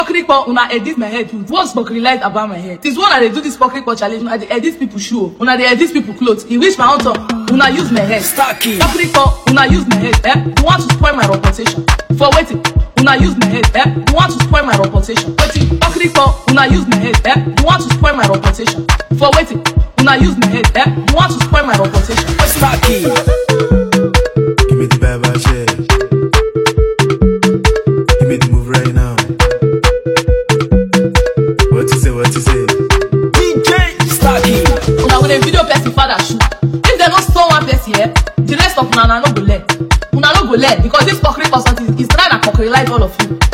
Pokrikpo, una edit my head with what's light about my head. This one I dey do this Pokrikpo challenge, una dey edit people shoe, una dey edit people clothes. E reach my own turn, una use my head. Starkey. Pokrikpo, una use my head, eh? You want to spoil my reputation. For wetin? Una use my head, eh? You want to spoil my reputation. Wetin? Pokrikpo, una use my head, eh? You want to spoil my reputation. For wetin? Una use my head, eh? You want to spoil my reputation. Wetin? Starkey. Give me the bad bad shit. Give me the move right now. What you say? What you say? DJ Starkey. una go dey video person father shoe if dem no store one person here the rest of una una no go learn una no go learn because this cockery person is is try na cockery like all of you